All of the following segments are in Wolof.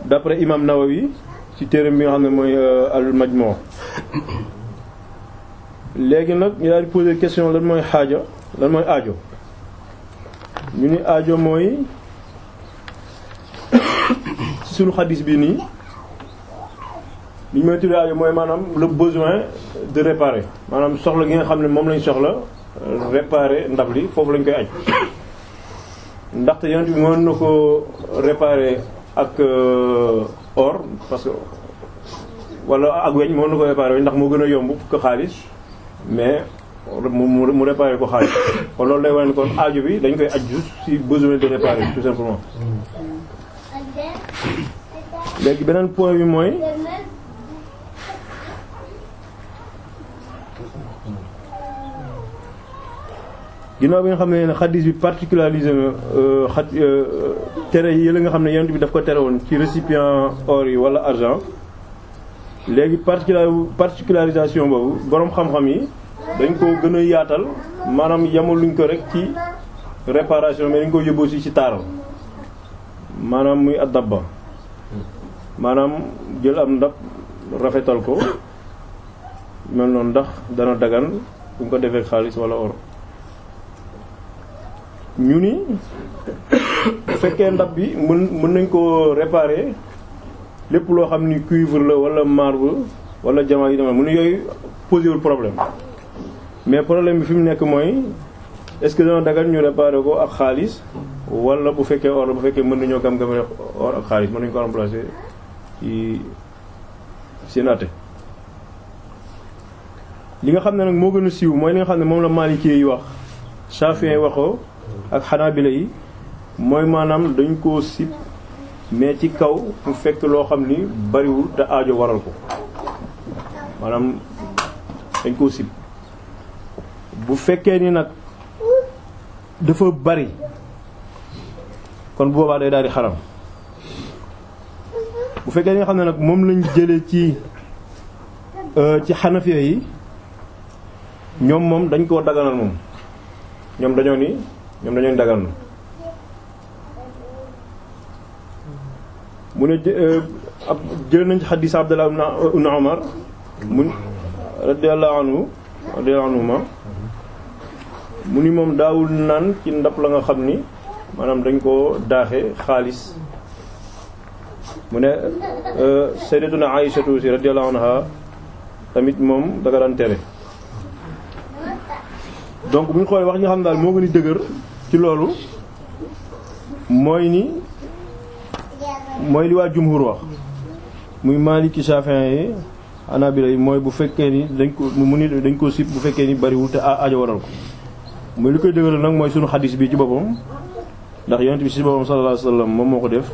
d'après imam Nawawi ci téeram bi nga xam ne mooy al majmu léegi nag ñu daal di poser question lan mooy xaaja lan mooy aajo ñu ni aajo mooy ci sunu xadis bi nii li ñu may tuddee aajo mooy maanaam le besoin de réparer maanaam soxla gi nga xam ne moom lañ soxla réparer ndab li foofu lañ koy aj ndaxte yonent bi mën na ko réparer ak or parce que wala ak weñ mën na ko réparer weñ ndax moo gën a yomb ko xaalis mais mu mu réparer ko xaalis kon loolu day wane kon aajo bi dañ koy aj juste si besoin de réparer tout simplement léegi beneen point bi mooy ginnaaw bi nga xam ne xadis bi particularisé na xat tere yi la nga xam ne yonent bi daf ko tere woon ci récipient or yi wala argent léegi particular particularisation boobu boroom xam-xam yi dañ ko gën a yaatal maanaam yamaluñ ko rek ci réparation mais dañ ko yóbbu aussi ci taaral maanaam muy addabba maanaam jël am ndab rafetal ko mel noonu ndax dana dagan buñ ko defee xaalis wala or ñu ni bu fekkee ndab bi mën mën nañ koo réparer lépp loo xam ni cuivre la wala marbre wala diamant yi dama mu ne yooyu posé wul problème mais problème bi fi mu nekk mooy est-ce que dana dagan ñu réparer ko ak xaalis wala bu fekkee or la bu fekkee mën nañoo gam-gamale or ak xaalis mën nañu ko remplacer ci seen àtte li nga xam ne nag moo gën a siiw mooy li nga xam ne moom la Maliki yi wax Shafi'i yi waxoo ak Hanabila yi mooy maanaam dañ koo sib mais ci kaw mu fekk loo xam ni bariwul te aajo waral ko maanaam dañ koo sib bu fekkee ni nag dafa bari kon bu boobaa day daal di xaram bu fekkee ni nga xam ne nag moom lañ jëlee ci ci Hanafiya yi ñoom moom dañ koo daganal moom ñoom dañoo ni ñoom dañoo ni daganal mu ne ab jël nañ ci xadiis Abdullah ibn Umar mun radiyallahu anhu radiyallahu anhuma mu ni moom daawul naan ci ndab la nga xam ni maanaam dañ koo daaxe xaalis mu ne sayyidatuna Aïshatu si radiyallahu anha tamit moom da nga daan tere donc bu ñu xoolee wax ñi nga xam ne daal moo gën a dëgër ci loolu mooy ni mooy li waa jumhur wax muy Maliki Shafi'i yi Hanabila yi mooy bu fekkee ni dañ ko mu ni dañ ko sib bu fekkee ni bariwul te aajo waral ko muy li koy dëgëral nag mooy sunu xadis bi ci boppam ndax yonent bi ci boppam sallallahu alayhi wasallam moom moo ko def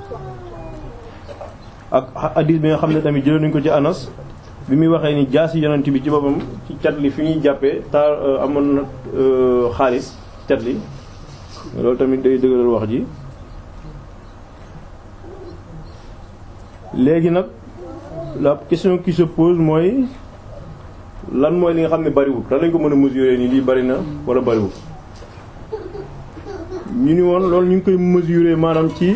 ak xadis bi nga xam ne tamit jëlee nañ ko ci Anas bi muy waxee ni jaasi yonent bi ci boppam ci cat li fi ñuy jàppee taar amoon na xaalis cat li loolu tamit day dëgëral wax ji léegi nag la question qui se pose mooy lan mooy li nga xam ne bariwul lan lañ ko mën a mesurer ni lii bari na wala bariwul ñu ni woon loolu ñu ngi koy mesurer maanaam ci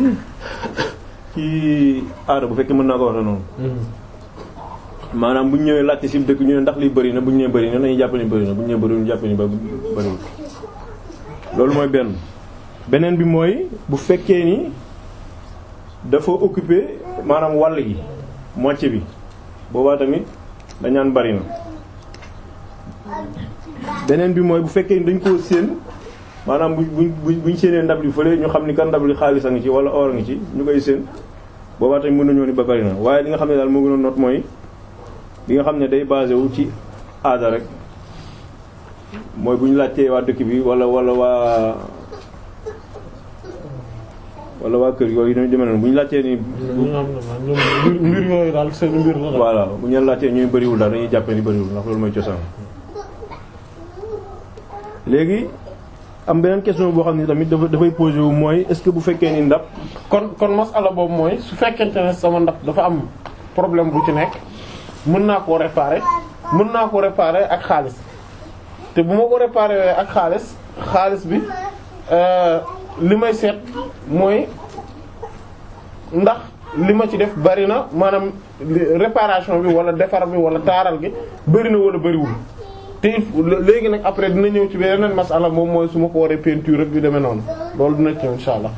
ci aada bu fekkee mën naa ko wax noonu maanaam bu ñu ñëwee laajte ci dëkk ñu ne ndax lii bëri na bu ñu ñëwee bëri na nañu jàpp ni bëri na bu ñu ñëwee bëri ñu jàpp ni bëriwul loolu mooy benn beneen bi mooy bu fekkee ni dafa occuper maanaam wàll gi moitié bi boobaa tamit dañaan bëri na beneen bi mooy bu fekkee ni dañ koo séen maanaam bu bu buñ séenee ndab li fële ñu xam ni kan ndab li xaalis a ngi ci wala or a ngi ci ñu koy séen boobaa tamit mën nañoo ni ba bëri na waaye li nga xam ne daal moo gën a noot mooy bi nga xam ne day basé wu ci aada rek mooy bu ñu laajtee waa dëkk bi wala wala waa wala waa kër yooyu dañu demee noonu bu ñu laajtee ni. mbir yooyu daal seen mbir la. voilà bu ñu laajtee ñuy bëriwul daal dañuy jàppee ni bëriwul ndax loolu mooy cosaan. léegi am beneen question boo xam ne tamit dafa dafay posé wu mooy est-ce que bu fekkee ni ndab. kon kon masala boobu mooy su fekkente ne sama ndab dafa am problème bu ci nekk. mën naa koo réparer mën naa ko réparer ak xaalis te bu ma ko réparer ak xaalis xaalis bi li may seet mooy ndax li ma ci def bari na maanaam réparation bi wala defar bi wala taaral gi bari na wala bariwul te il faut léegi nag après dina ñëw ci beneen masala moom mooy su ma ko waree peinture rek yu demee noonu loolu dina ci ñëw insha allah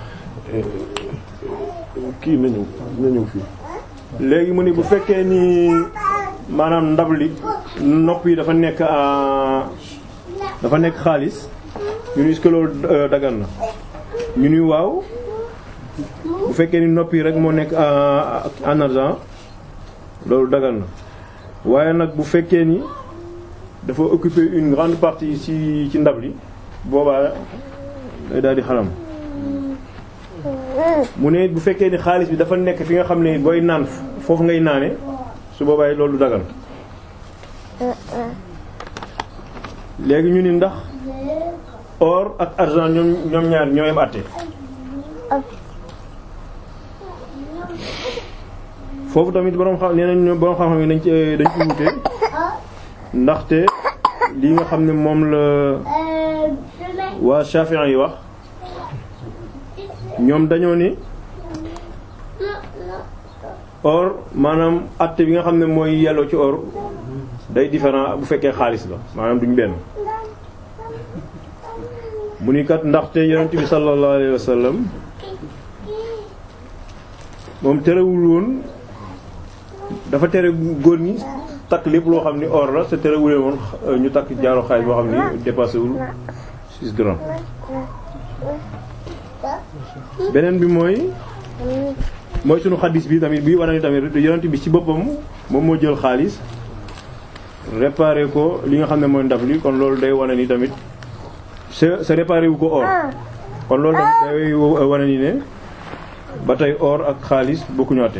kii na ñëw na ñëw fii léegi mu ni bu fekkee ni maanaam ndab li nopp yi dafa nekk dafa nekk xaalis ñu ni est-ce que loolu dagan na ñu ni waaw bu fekkee ni nopp yi rek moo nekk en argent loolu dagan na waaye nag bu fekkee ni dafa occuper une grande partie ci ci ndab li boobaa day daal di xaram mu ne bu fekkee ni xaalis bi dafa nekk fi nga xam ne booy naan foofu ngay naane su boobaay loolu dagan léegi ñu ni ndax or ak argent ñoom ñoom ñaar ñoo yem àtte foofu tamit borom xam nee nañ borom xam-xam yi dañ ci dañ ci wute ndaxte li nga xam ne moom la waa Shafi'i yi wax ñoom dañoo ni or maanaam àtte bi nga xam ne mooy yelloo ci or day différent bu fekkee xaalis la maanaam duñ benn mu ni kat ndaxte yonent bi sallallahu alayhi wa sallam moom terewul woon dafa tere góor ñi takk lépp loo xam ni or la te terewulee woon ñu takk jaaro xaalis boo xam ni dépassé wul 6 grammes beneen bi mooy mooy sunu xaddis bi tamit bi wane ni tamit yonent bi ci boppam moom moo jël xaalis réparé ko li nga xam ne mooy ndab li kon loolu day wane ni tamit sa sa réparé wu ko or kon loolu tamit day wane ni ne ba tey or ak xaalis bokkuñu àtte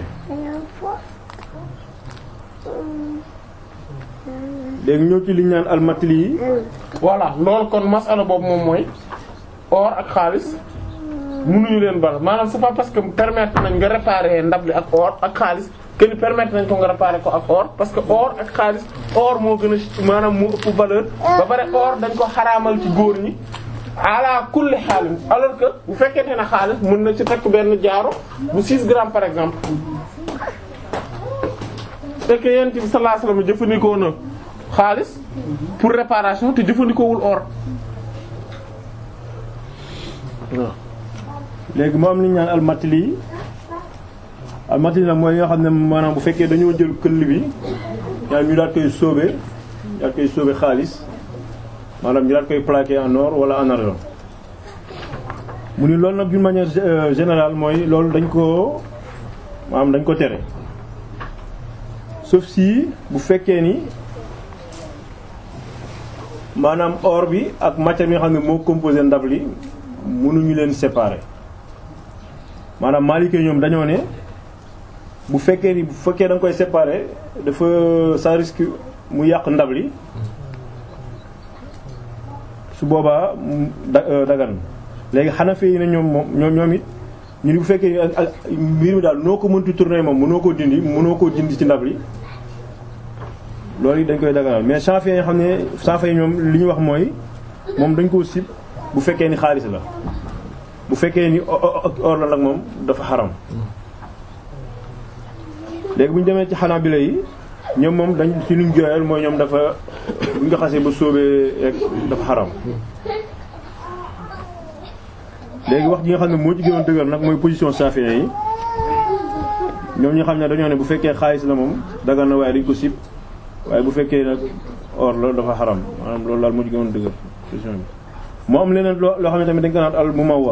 léegi ñëw ci li ñu naan almatli yi voilà loolu kon masala boobu moom mooy or ak xaalis mënuñu leen bal maanaam c'est pas parce que permettre nañ nga réparer ndab li ak or ak xaalis que ni permettre nañ ko nga réparer ko ak or parce que or ak xaalis or moo gën a maanaam moo ëpp valeur ba pare or dañ ko xaraamal ci góor ñi ala kulli xaalis alors que bu fekkente ne xaalis mën na ci takk benn jaaro bu 6 grammes par exemple c'est que yent bi sallallahu alayhi wasallam jëfandikoo na xaalis pour réparation te jëfandikoowul or waaw léegi moo am li ñu naan almatli yi almatli nag mooy nga xam ne maanaam bu fekkee dañoo jël këll bi yaa ñu daal koy sóobe daal koy sóobe xaalis maanaam ñu daal koy plaqué en or wala en argent mu ni loolu nag d'une manière générale mooy loolu dañ ko maanaam dañ ko tere sauf si bu fekkee ni maanaam or bi ak matière bi nga xam ne moo composé ndab li mënuñu leen séparer maanaam maalikee ñoom dañoo ne bu fekkee ni bu fekkee da nga koy séparer dafa ça risque mu yàq ndab li su boobaa da dagan léegi Hanafi yi ne ñoom moom ñoom ñoom it ñu ni bu fekkee ni ak mbir mi daal noo ko mënti tourner moom mënoo koo dindi mënoo koo dindi ci ndab li loolu it dañ koy daganal mais Shafi'i yi xam ne Shafi'i ñoom li ñu wax mooy moom dañ koo sib bu fekkee ni xaalis la bu fekkee ni or la nag moom dafa xaram léegi bu ñu demee ci Hanabila yi ñoom moom dañ ci luñ jooyal mooy ñoom dafa buñ nga xasee ba sóobee rek dafa xaram léegi wax ji nga xam ne moo ci gënoon dëgër nag mooy position Shafi'i yi ñoom ñu xam ne dañoo ne bu fekkee xaalis la moom dagan na waaye dañ ko sib waaye bu fekkee nag or la dafa xaram maanaam loolu daal moo ci gënoon dëgër position bi moo am leneen loo loo xam ne tamit dañ ko naan al mumawwa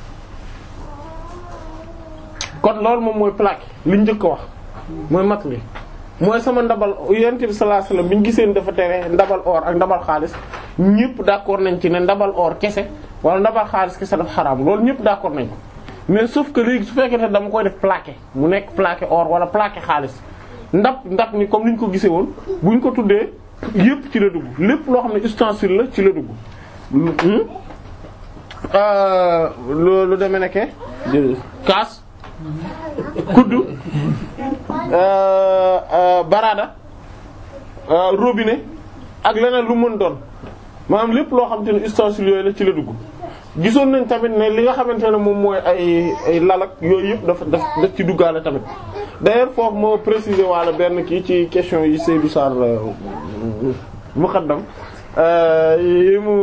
kon loolu moom mooy plaque li ñu njëkk a wax mooy mat li mooy sama ndabal yonent bi sallallahu alayhi wasallam bi ñu gisee ni dafa tere ndabal or ak ndabal xaalis ñëpp d'accord nañ ci ne ndabal or kese wala ndabal xaalis kese dafa xaraam loolu ñëpp d'accord nañ ko mais sauf que léegi su fekkee ne dama koy def plaqué mu nekk plaqué or wala plaqué xaalis ndab ndab ni comme ni ñu ko gisee woon bu ñu ko tuddee yëpp ci la dugg lépp loo xam ne ustensile la ci la dugg. lu lu demee nekke kaas kuddu baraada robinet ak leneen lu mën doon maanaam lépp loo xam te ne ustensile yooyu la ci la dugg gisoon nañ tamit ne li nga xamante ne moom mooy ay ay lalak yooyu yëpp dafa daf daf ci duggaale tamit d'ailleurs foofu moo préciser wala benn kii ci question yi Seydou Sarr muqaddam yi mu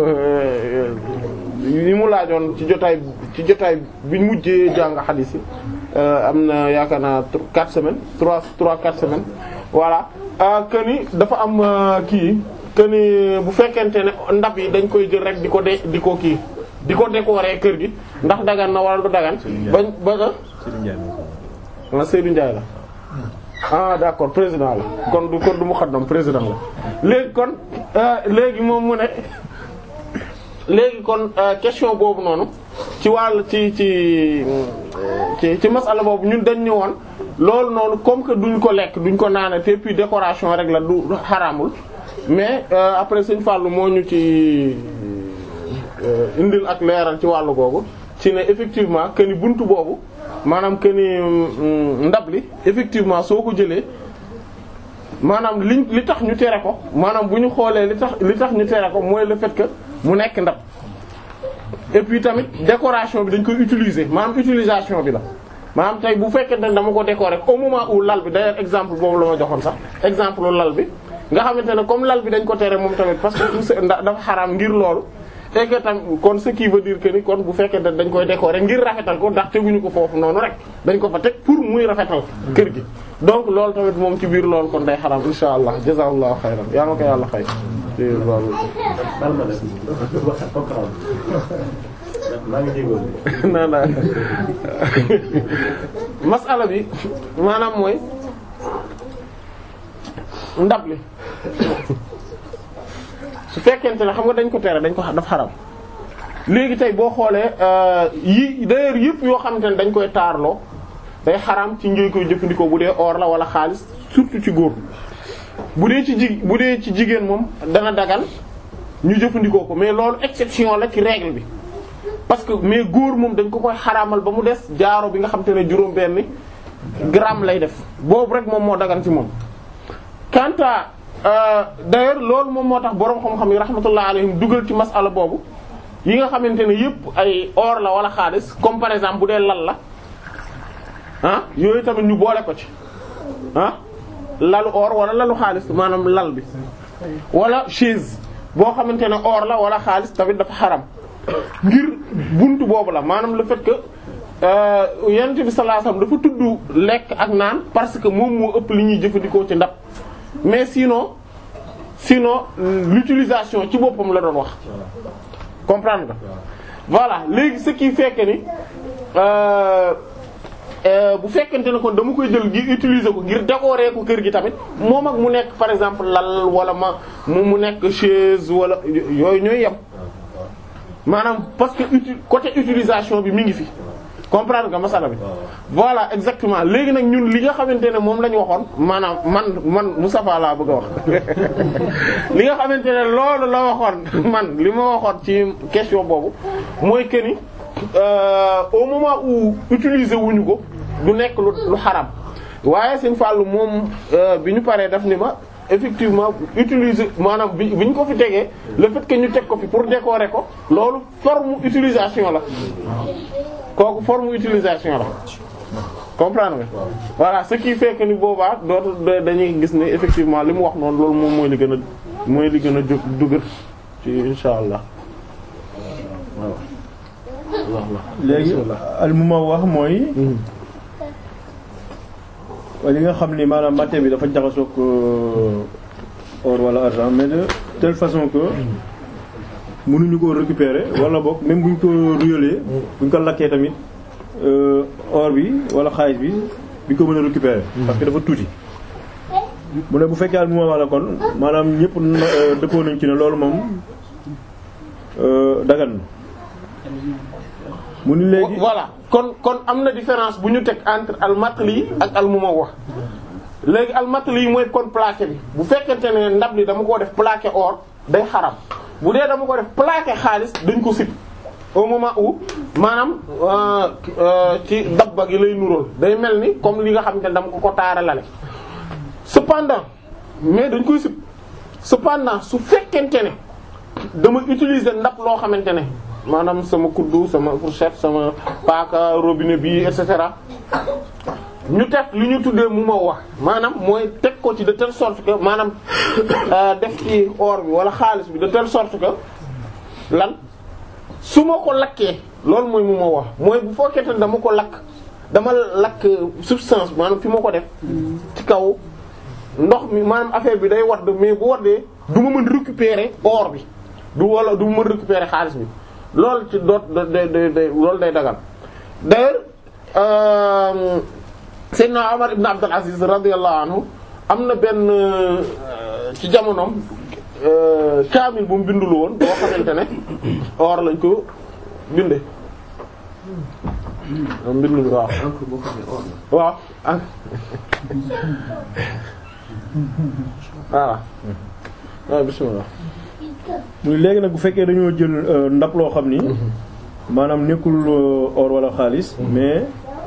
yi mu laajoon ci jotaay ci jotaay bi ñu mujjee jàng xadiis yi am na yaakaar naa quatre semaines trois trois quatre semaines voilà que ni dafa am kii que ni bu fekkente ne ndab yi dañ koy jël rek di ko de di ko kii di ko décorer kër gi ndax dagan na wala du dagan bañ ba ah Seydou Ndiaye la ah d'accord président la kon du kon du mu xaddam président la léegi kon léegi moom mu ne léegi kon question boobu noonu ci wàll ci ci ci ci masala boobu ñun dañ ñëwoon loolu noonu comme que duñ ko lekk duñ ko naane te puis décoration rek la du xaraamul mais après Sëñ Fallou moo ñu ci indil ak leeral ci wàllu googu ci ne effectivement que ni buntu boobu maanaam que ni ndab li effectivement soo ko jëlee maanaam liñ li tax ñu tere ko maanaam bu ñu xoolee li tax li tax ñu tere ko mooy le fait que mu nekk ndab et puis tamit décoration bi dañ koy utiliser maanaam utilisation bi la maanaam tey bu fekkee ne dama ko décorer au moment où lal bi d'ailleurs exemple boobu la ma joxoon sax exemple lal bi nga xamante ne comme lal bi dañ ko tere moom tamit parce que tout dafa xaraam ngir loolu et que tam kon ce qui veut dire que ni kon bu fekkee ne dañ koy décorer ngir rafetal ko ndax teguñu ko foofu noonu rek dañ ko fa teg pour muy rafetal kër gi donc loolu tamit moom ci biir loolu kon day xaraam insha allah jazakallahu xayran yaa ma ko yàlla xay maa ngi jégoon non non masala bi maanaam mooy ndab li su fekkente ne xam nga dañ ko tere dañ ko daf xaram léegi tey boo xoolee yi d'ailleurs yëpp yoo xamante ne dañ koy taarloo day xaram ci ngi koy jëfandikoo bu dee or la wala xaalis surtout ci góor bu dee ci ji bu dee ci jigéen moom dana dagal ñu jëfandikoo ko mais loolu exception la ci règle bi parce que mais góor moom dañ ko koy xaraamal ba mu des jaaro bi nga xam te ne juróom benn gramme lay def boobu rek moom moo dagan ci moom quant à d'ailleurs loolu moom moo tax boroom xam-xam yi rahmatullah alayhim dugal ci masala boobu yi nga xamante ne yëpp ay or la wala xaalis comme par exemple bu dee lal la ah yooyu tamit ñu boole ko ci ah lalu or wala lalu xaalis maanaam lal bi wala chaise boo xamante ne or la wala xaalis tamit dafa xaram ngir buntu boobu la maanaam le fait que yonent bi sallallahu alayhi wasallam dafa tudd lekk ak naan parce que moom moo ëpp li ñuy jëfandikoo ci ndab mais sinon sinon l'utilisation ci boppam la doon wax comprendre nga voilà léegi ce qui fait que ni bu fekkente ne kon dama koy jël ngir utiliser ko ngir décorer ko kër gi tamit moom ak mu nekk par exemple lal wala ma mu mu nekk chaise wala yooyu ñooy yem maanaam parce que uti côté utilisation bi mi ngi fi comprendre nga masala bi voilà exactement léegi nag ñun li nga xamante ne moom la ñu waxoon maanaam man man Moustapha laa bëgg a wax li nga xamante ne loolu la waxoon man li ma waxoon ci question boobu mooy que ni au moment où utiliser wuñu ko du nekk lu lu xaram waaye seen fàllu moom bi ñu paree daf ni ma effectivement utiliser maanaam bi bi ñu ko fi tegee le fait que ñu teg ko fi pour décorer ko loolu forme utilisation la kooku forme utilisation la comprendre nga voilà ce qui fait que ni boobaa dootu dañuy gis ne effectivement li mu wax noonu loolu moom mooy li gën a mooy li gën a jóg dugal ci insha allah waaw léegi al mu ma wax mooy li nga xam ni maanaam matière bi dafa jaxasoog or wala argent mais de telle façon que mënuñu ko récupérer wala boog même buñ ko ruyalee buñ ko lakkee tamit or bi wala xaalis bi buñ ko mën a récupérer parce que dafa tuuti mu ne bu fekkee al mu ma wax la kon maanaam ñëpp dëppoo nañ ci ne loolu moom dagan na mu ni léegi voilà kon kon am na différence bu ñu teg entre al matli ak al mumawwah léegi al matli yi mooy kon plaqué bi bu fekkente ne ndab li dama ko def plaqué or day xaram bu dee dama ko def plaqué xaalis dañ ko sib au moment où maanaam ci dabba gi lay nuróol day mel ni comme li nga xamante ne dama ko ko taaralale cependant mais dañ koy sib cependant su fekkente ne dama utiliser ndab loo xamante ne maanaam sama kuddu sama fourchette sama paaka robinet bi et cetera ñu teg li ñu tuddee mu ma wax maanaam mooy teg ko ci de telle sorte que maanaam def ci or bi wala xaalis bi de telle sorte que lan su ma ko lakkee loolu mooy mu ma wax mooy bu fekkee ne dama ko lakk dama lakk substance maanaam fi ma ko def ci kaw ndox mi maanaam affaire bi day wadd mais bu waddee du ma mën récupérer or bi du wala du ma mën récupérer xaalis bi loolu ci doot day day day loolu day dagal d'ailleurs Seydina Omar ibn Abdul Aziz radiyallahu anhu am na benn ci jamonoom kaamil bu mu bindul woon boo xamante ne or lañ ko binde mbindul waaw waaw ak voilà waaw bismillah muy léegi nag bu fekkee dañoo jël ndab loo xam ni maanaam nekkul or wala xaalis mais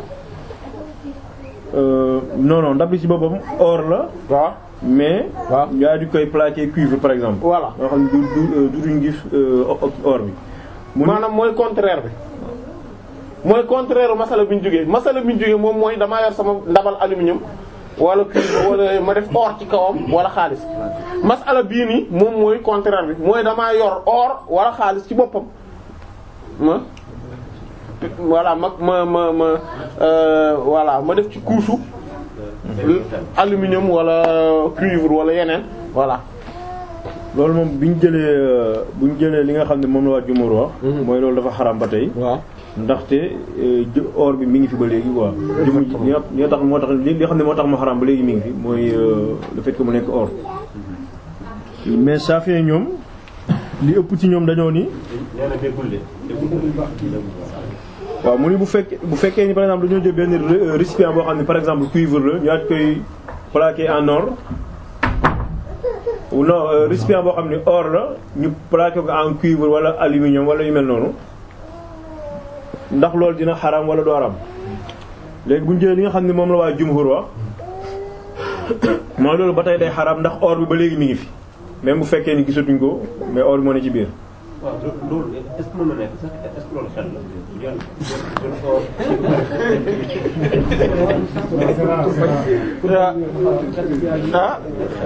non non ndab li ci boppam or la waaw mais waaw yaa di koy plaqué cuivre par exemple voilà yoo xam ne du du du duñ gis or bi mu ni- maanaam mooy contraire bi mooy contraire masala bi ñu jógee masala bi ñu jógee moom mooy damaa yor sama ndabal aluminium wala cuivre wala ma def or ci kawam wala xaalis masala bii nii moom mooy contraire bi mooy damaa yor or wala xaalis ci boppam ma voilà ma ma ma ma euh, voilà ma def ci couche aluminium wala cuivre wala yeneen voilà loolu moom bi ñu jëlee bu ñu jëlee li nga xam ne moom la waa jumhur wax mooy loolu dafa xaram ba tey waaw ndaxte euh, jë- or bi mi ngi fi ba léegi quoi jëmu ji li nga li nga tax moo tax li nga xam ne moo tax mu xaram ba léegi mi ngi fi mooy euh, le fait que mu nekk or mais Shafi'i ñoom li ëpp ci ñoom dañoo ni nee na déggul de déggul waaw mu ni bu fekkee bu fekkee ni par exemple dañoo jël benn ré- récipient boo xam ne par exemple cuivre la ñu daal di koy plaqué en or ou non euh, récipient boo xam ne or la ñu plaqué ko en cuivre wala aluminium wala yu mel noonu ndax loolu dina xaram wala du xaram léegi bu ñu jëlee li nga xam ne moom la waa jumhur wax mooy loolu ba tey day xaram ndax or bi ba léegi mi ngi fi même bu fekkee ni gisatuñ ko mais or bi moo ne ci biir. waaw loolu est-ce que mën na nekk sax est-ce que loolu xel la jël jël ko ah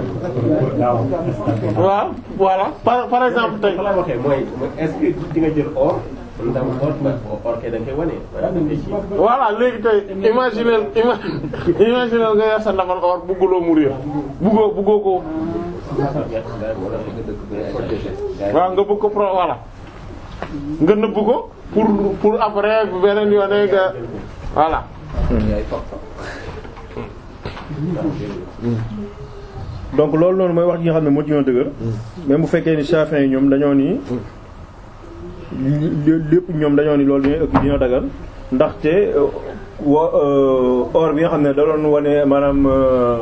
waaw voilà par par exemple tey fa la waxee mooy mooy est-ce que di nga jël or ndam or ba or kay da nga koy wane wala da ngay ci voilà léegi tey imaginer ima imaginer nga yor sa ndabal or bugguloo mu réer buggoo buggoo ko waaw nga bëgg ko pro voilà nga nëbb ko pour pour après beneen yoone nga voilà donc loolu noonu mooy wax ji nga xam ne moo ci ñoo dëgër même bu fekkee ni Shafi'i yi ñoom dañoo ni lé- lépp ñoom dañoo ni loolu dina ëpp dina dagal ndaxte euh, wa euh, or bi nga xam ne da doon wane maanaam euh,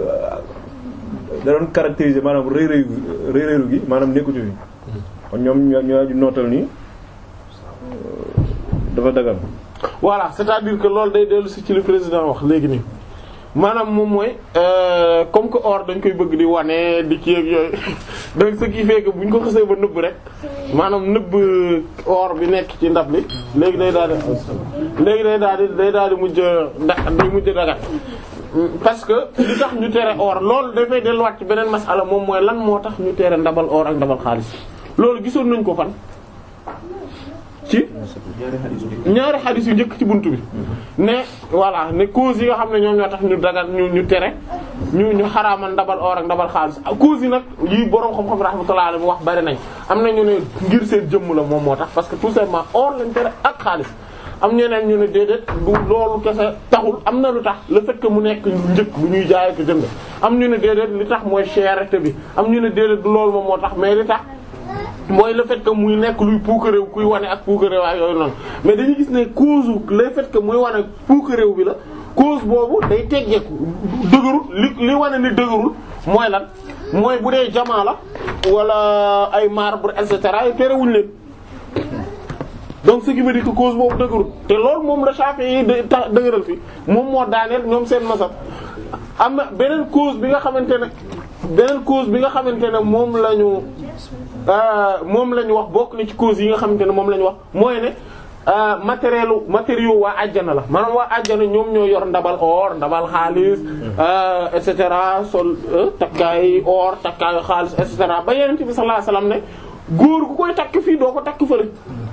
da doon caractériser maanaam rëy rëy rëy rëylu gi maanaam nekkatu fi kon ñoom ñoo ñoo di nootal ni euh, dafa dagal voilà c'est-à-dire que loolu day dellu si ci li président wax léegi nii maanaam moom mooy euh, comme que or dañ koy bëgg di wane di kii ak yooyu donc ce qui fait que bu ñu ko xasee ba nëbb rek maanaam nëbb or bi nekk ci ndab li léegi day daal di léegi day daal di day daal di mujj ndax day mujj dagat parce que li tax ñu tere or loolu dafay delluwaat ci beneen masala moom mooy lan moo tax ñu tere ndabal or ak ndabal xaalis loolu gisoon nañ ko fan ci ñaari xadis yu njëkk ci buntu bi ne voilà ne cause yi nga xam ne ñoom ñoo tax ñu dagal ñu ñu tere ñu ñu xaraamal ndabal or ak ndabal xaalis cause yi nag yi boroom xam-xam rahmatullah alayhi wax bari nañ am na ñu ne ngir seen jëmm la moom moo tax parce que tout simplement or lañ tere ak xaalis am ñeneen ñu ne déedéet du loolu kese taxul am na lu tax le fait que mu nekk njëkk lu ñuy jaay ko jënd am ñu ne déedéet li tax mooy cherté bi am ñu ne déedéet du loolu moom moo tax mais li tax mooy le fait que muy nekk luy puukaréew kuy wane ak puukaréew ak yooyu noonu mais dañuy gis ne cause le fait que muy wane puukaréew bi la cause boobu day teggeeku dëgërul li li wane ni dëgërul mooy lan mooy bu dee jamaa la wala ay marbre et cetera yi terewuñ leen donc ce qui veut dire que cause boobu dëgërul te loolu moom la Shafi'i yi de ta dëgëral fi moom moo daaneel ñoom seen masab am na beneen cause bi nga xamante ne beneen cause bi nga xamante ne moom la ñu moom la ñu wax bokk na ci cause yi nga xamante ne moom la ñu wax mooy ne matériel matériaux waa àjjana la maanaam waa àjjana ñoom ñoo yor ndabal or ndabal xaalis et cetera sol takkaay or takkaayu xaalis et cetera ba Yonent bi sallallahu alayhi wasallam ne góor gu koy takk fii doo ko takk fële.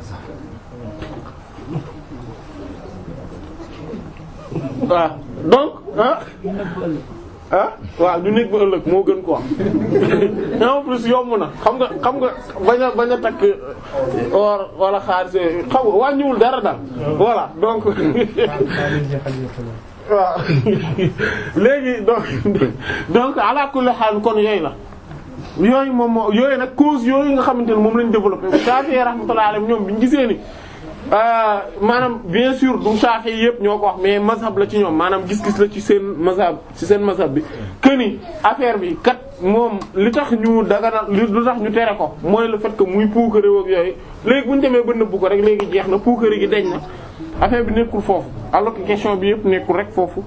waaw donc ah ah waaw du nekk ba ëllëg moo gën quoi en plus yomb na xam nga xam nga bañ a bañ a takk or wala xaalis xam nga wàññiwul dara daal voilà donc waaw léegi donc donc ala kulli haal kon yooyu la yooyu moom moo yooyu nag cause yooyu nga xamante ne moom lañ développé Shafi'i rahmatullahi alayhi ñoom biñu gisee ni maanaam bien sûr du Shafi'i yëpp ñoo ko wax mais mazhab la ci ñoom maanaam gis-gis la ci seen mazhab ci seen mazhab bi que ni affaire bi kat moom li tax ñu daganal lu tax ñu tere ko mooy le fait que muy puukare ak yooyu léegi bu ñu demee ba nëbbu ko rek léegi jeex na puukare gi deñ na affaire bi nekkul foofu alors que question bi yëpp nekkul rek foofu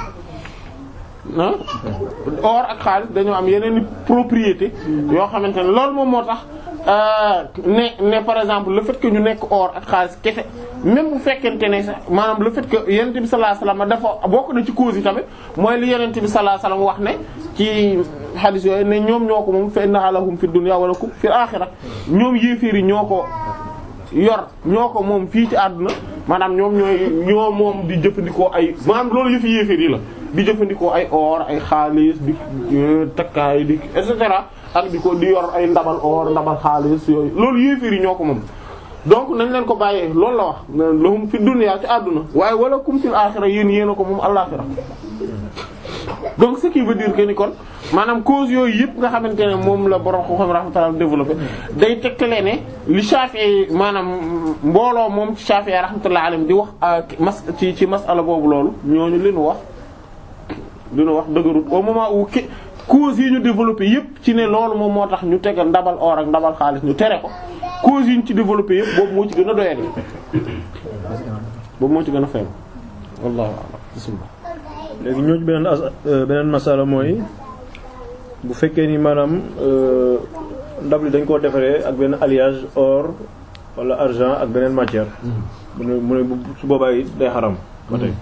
ah or ak xaalis dañoo am yeneen i propriété yoo xamante ne loolu moom moo tax ne ne par exemple le fait que ñu nekk or ak xaalis kese même bu fekkente ne sax maanaam le fait que yonent bi sallallahu alayhi wasallam dafa bokk na ci cause yi tamit mooy li yonent bi sallallahu alayhi wasallam wax ne ci hadith yooyu ne ñoom ñoo ko moom fa inna lahum fi dunya wa lakum fil akhirah ñoom yéeféer yi ñoo ko yor ñoo ko moom fii ci àdduna maanaam ñoom ñooy ñoo moom di jëfandikoo ay maanaam loolu yëfi yéeféer yi la di jëfandikoo ay or ay xaalis di takkaay di et cetera ak di ko di yor ay ndabal or ndabal xaalis yooyu loolu yéeféer yi ñoo ko moom donc nañ leen ko bàyyee loolu la wax lahum fi dunya ci àdduna waaye wala kum fil axira yéen yéen a ko moom àllaxira donc ce qui veut dire que ni kon maanaam cause yooyu yëpp nga xamante ne moom la borom xam-xam rahmatullah développé day tegtale ne li Shafi'i maanaam mbooloo moom ci Shafi'i rahmatullah alayhi di wax mas ci ci masala boobu loolu ñooñu li nu wax li nu wax dëgërut au moment où cause yi ñu développé yëpp ci ne loolu moom moo tax ñu tegal ndabal or ak ndabal xaalis ñu tere ko cause yi ñu ci développé yëpp boobu moo ci gën a doyadi boobu moo ci gën a faible wallahu a'lam bismillah léegi ñoo ci beneen as beneen masala mooy bu fekkee ni maanaam ndab li dañ koo defaree ak benn alliage or wala argent ak beneen matière. mu ne mu ne su boobaa it day xaram. ba tey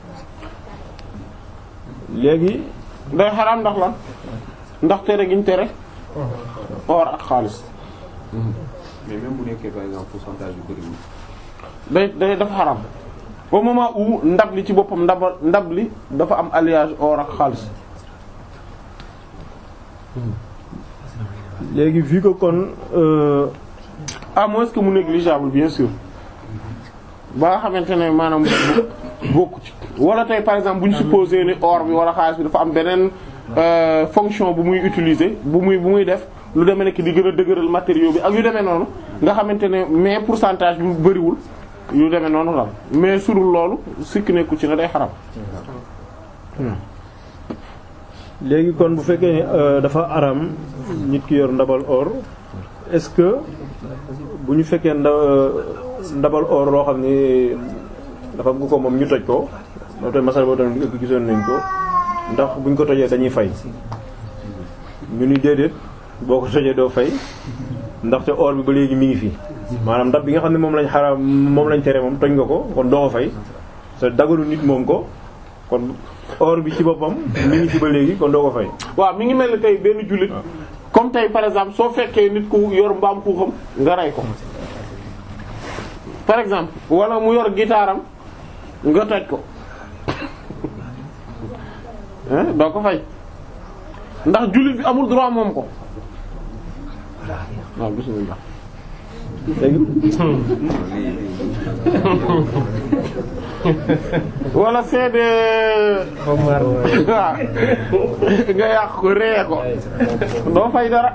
léegi. day xaram ndax lan ndax tere gi ñu tere. or ak xaalis. mais même bu nekkee par exemple pourcentage yu bëriwul. day day dafa xaram au moment où ndab li ci boppam ndab ndab li dafa am alliage or ak xaalis. léegi vu que kon à moins que mu négligeable bien sûr ba nga xamante ne maanaam bokku ci wala tey par exemple bu ñu supposé ni or bi wala xaalis bi dafa am beneen fonction bu muy utiliser bu muy bu muy def lu demee nekk di gën a dëgëral matériaux bi ak yu demee noonu nga xamante ne mais pourcentage bi bëriwul yu demee noonu la mais surul loolu sikk nekku ci ne day xaram léegi kon bu fekkee ni dafa aram nit ki yor ndabal or est-ce que bu ñu fekkee nda ndabal or loo xam ni dafa bu ko moom ñu toj ko loolu tamit masal boobu tamit ëgg gisoon nañ ko ndax buñ ko tojee dañuy fay ñu ni déedéet boo ko tojee doo fay ndaxte or bi ba léegi mi ngi fi maanaam ndab bi nga xam ne moom lañ xaraam moom lañ tere moom toj nga ko kon doo ko fay te dagalu nit moom ko kon or bi ci boppam mi ngi ci ba léegi kon doo ko fay. waaw mi ngi mel ni tey benn jullit comme tey par exemple soo fekkee nit ku yor mbaam xuuxam nga rey ko par exemple wala mu yor gitaaram nga toj ko doo ko fay ndax jullit bi amul droit moom ko waaw bismillah léegi wala seede waaw nga yàq ko ree ko doo fay dara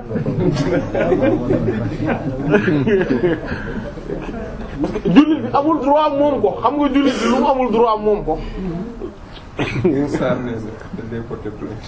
parce que jullit bi amul droit moom ko xam nga jullit bi lu mu amul droit moom ko Sarr nee na dañ lay porter plainte.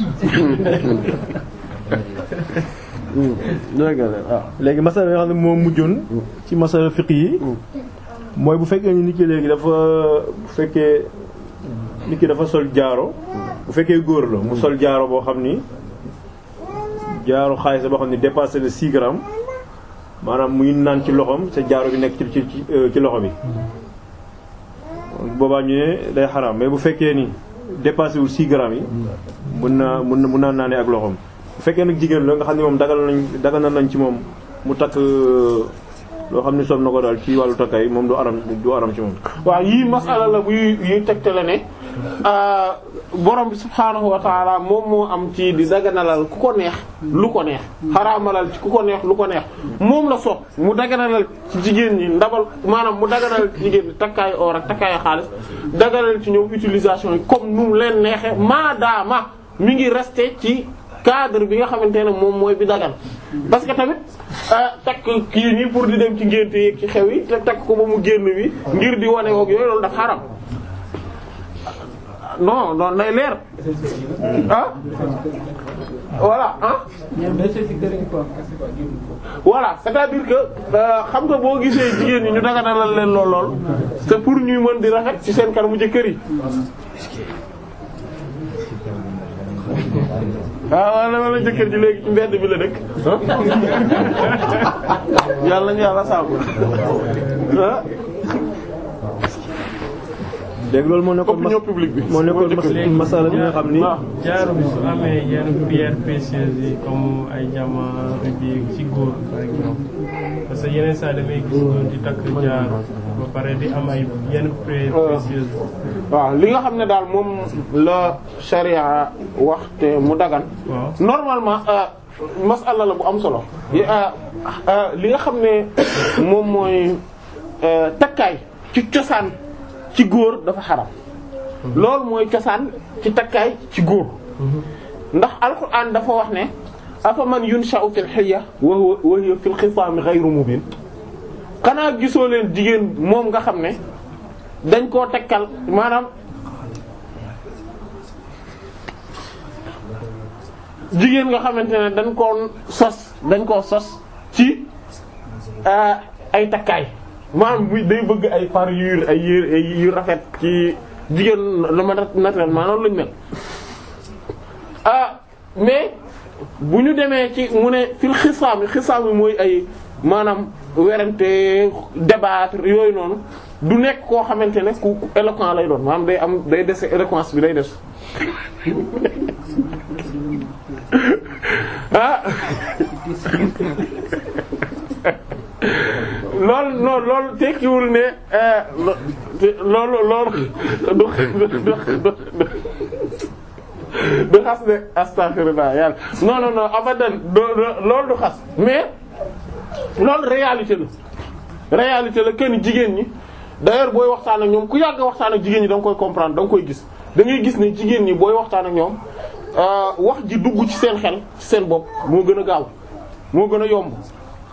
dëgg la waaw léegi masala nga xam ne moo mujjoon ci masala fiq yi mooy bu fekkee ni nit ki léegi dafa bu fekkee nit ki dafa sol jaaro bu fekkee góor la mu sol jaaro boo xam ni jaaro xaalis la boo xam ni dépassé le 6 grammes maanaam muy naan ci loxoom sa jaaro bi nekk ci ci ci ci loxo bi boobaa ñu ne day xaraam mais bu fekkee ni dépassé wul 6 grammes yi mun naa mun na mun naa naanee ak loxoom bu fekkee nag jigéen la nga xam ne moom dagal nañ dagal nañ ci moom mu takk loo xam ne soob na ko daal ci wàllu takkaay moom du aram du aram ci moom waaw yii masala la buy yuy tegtale ne borom bi subhaanahu wa taala moom moo am ci di daganalal ku ko neex lu ko neex xaraamalal ci ku ko neex lu ko neex moom la sopp mu daganalal ci jigéen ñi ndabal maanaam mu daganalal ci jigéen ñi takkaayu or ak takkaayu xaalis daganal ci ñoom utilisation yi comme nu mu leen neexe maadaama mi ngi resté ci cadre bi nga xamante ne moom mooy bi dagan parce que tamit takk kii nii pour di dem ci ngénte yeeg ci xew yi te takk ko ba mu génn wi ngir di wane woog yooyu loolu daf xaram non non nay leer ah voilà ah voilà c'est-à-dire que xam nga boo gisee jigéen ñi ñu daganalal leen lool lool c'est pour ñuy mën di rafet ci seen kanamu jëkkër yi waaw wala wala jëkkër ji léegi ci mbedd bi la dëkk yàlla ñu yàlla saabu ah léegi loolu moo nekkoon opinion publique bi moo nekkoon mas- masala bi nga xam ni waaw jaaro bi su amee yenn pierre précieuse yi comme ay diamant rubis ci góor par exemple parce que yeneen saa damay gis góor di takk jaaro ba pare di am ay yenn pierre précieuse waaw li nga xam ne daal moom la sharia wax te mu dagan waaw normalement masala la bu am solo li nga xam ne moom mooy takkaay ci cosaan ci góor dafa xaram loolu mooy cosaan ci takkaay ci góor ndax alquran dafa wax ne afa man yunsha'u fil hilya wa huwa wa hiya fil khisaam ghayru mubin xanaa gisoo leen jigéen moom nga xam ne dañ koo tekkal maanaam jigéen nga xamante ne dañ koo sos dañ koo sos ci ay takkaay maanaam bu day bëgg ay parure ay yére ay yu rafet ci jigéen dama naturellement noonu lañu mel ah mais bu ñu demee ci mu ne fil xisaam yi xisaam yi mooy ay maanaam werante débattre yooyu noonu du nekk koo xamante ne ku éloquent lay doon maanaam day am day dese éloquence bi day des ah loolu non loolu tekkiwul ne loolu loolu du du du xas ne astaghfirullah yàlla non non non abadan loolu du xas mais loolu réalité la réalité la kenn jigéen ñi d'ailleurs booy waxtaan ak ñoom ku yàgg waxtaan ak jigéen ñi da nga koy comprendre da nga koy gis da ngay gis ne jigéen ñi booy waxtaan ak ñoom wax ji dugg ci seen xel ci seen bopp moo gën a gaaw moo gën a yomb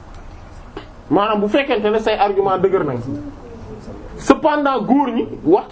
maanaam bu fekkente ne say argument dëgër nañ cependant góor ñi wax